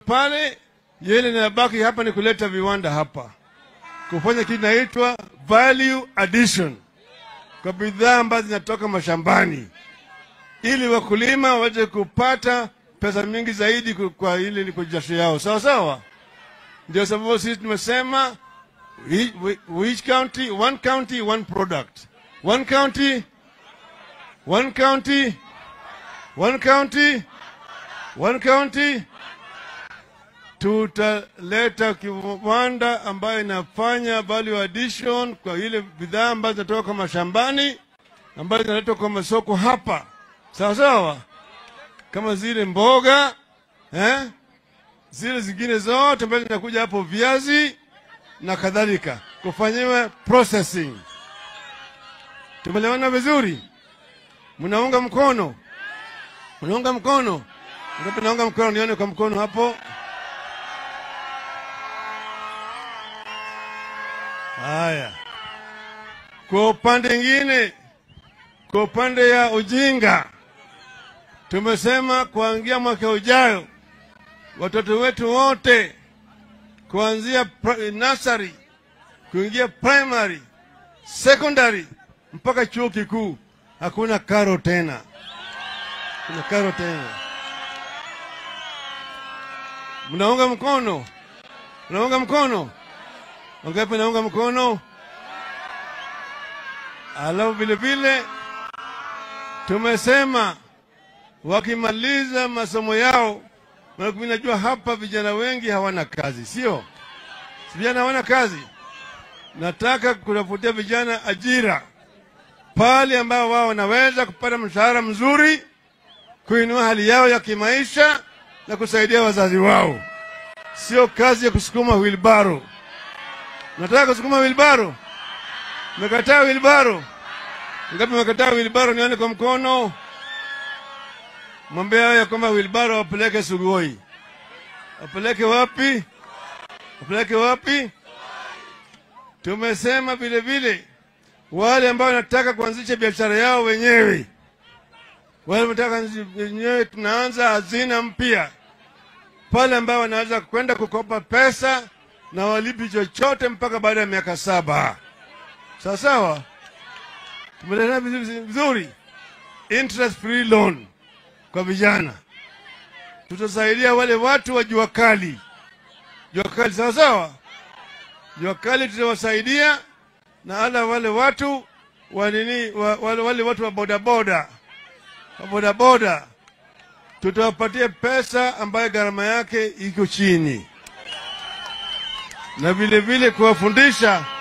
pale, yale inabaki hapa ni kuleta viwanda hapa, kufanya kitu inaitwa value addition kwa bidhaa ambazo zinatoka mashambani, ili wakulima waweze kupata pesa mingi zaidi ku- kwa ile ni kwa jasho yao, sawa sawa. Ndio sababu sisi tumesema each, each county, one county, one product, one county, one county, one county, one county. Tutaleta kiwanda ambayo inafanya value addition kwa ile bidhaa ambazo zinatoka mashambani ambazo zinaletwa kwa masoko hapa, sawa sawa, kama zile mboga eh? zile zingine zote ambazo zinakuja hapo, viazi na kadhalika, kufanyiwa processing. Tumeelewana vizuri? Mnaunga mkono? Mnaunga mkono? Ngapi naunga mkono? Nione kwa mkono hapo. Haya, kwa upande mwingine, kwa upande ya ujinga, tumesema kuanzia mwaka ujayo watoto wetu wote kuanzia pri- nursery kuingia primary, secondary mpaka chuo kikuu hakuna karo tena, kuna karo tena. Mnaunga mkono? Mnaunga mkono? Wangapi naunga mkono? Alafu vile vile tumesema wakimaliza masomo yao, maana mimi najua hapa vijana wengi hawana kazi, sio? Si vijana hawana kazi. Nataka kutafutia vijana ajira pale ambao wao wanaweza kupata mshahara mzuri, kuinua hali yao ya kimaisha na kusaidia wazazi wao, sio kazi ya kusukuma wilbaro. Nataka kusukuma wilbaro, mekataa wilbaro. Ngapi mekataa wilbaro? Nione kwa mkono. Mwambie hao ya kwamba wilbaro wapeleke Sugoi. Wapeleke wapi? Wapeleke wapi? Tumesema vile vile wale ambao wanataka kuanzisha biashara yao wenyewe, wale wanataka kuanzisha wenyewe, tunaanza hazina mpya pale ambao wanaweza kwenda kukopa pesa na walipi chochote mpaka baada ya miaka saba. Sawa sawa, tumeleta vizuri vizuri, interest free loan kwa vijana. Tutasaidia wale watu wa jua kali, jua kali, sawa sawa, jua kali tutawasaidia na hala wale watu wa nini, wa, wale, wale watu wa bodaboda wa bodaboda tutawapatia pesa ambayo gharama yake iko chini, na vile vile kuwafundisha